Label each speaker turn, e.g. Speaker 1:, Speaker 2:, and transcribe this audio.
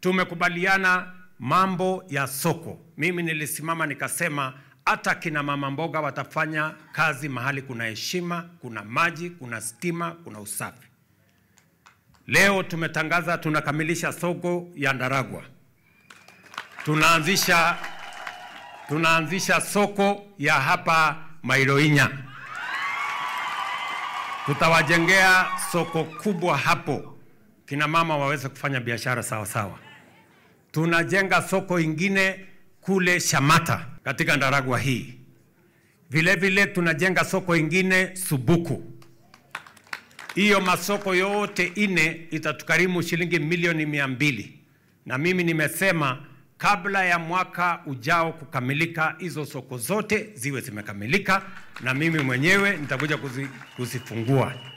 Speaker 1: tumekubaliana mambo ya soko. Mimi nilisimama nikasema hata kina mama mboga watafanya kazi mahali kuna heshima, kuna maji, kuna stima, kuna usafi. Leo tumetangaza tunakamilisha soko ya Ndaragwa, tunaanzisha tunaanzisha soko ya hapa Mairoinya, tutawajengea soko kubwa hapo, kina mama waweze kufanya biashara sawa sawa. Tunajenga soko ingine kule Shamata katika Ndaragwa hii. Vile vile tunajenga soko ingine Subuku. Hiyo masoko yote ine itatukarimu shilingi milioni mia mbili, na mimi nimesema kabla ya mwaka ujao kukamilika, hizo soko zote ziwe zimekamilika, na mimi mwenyewe nitakuja kuzi, kuzifungua.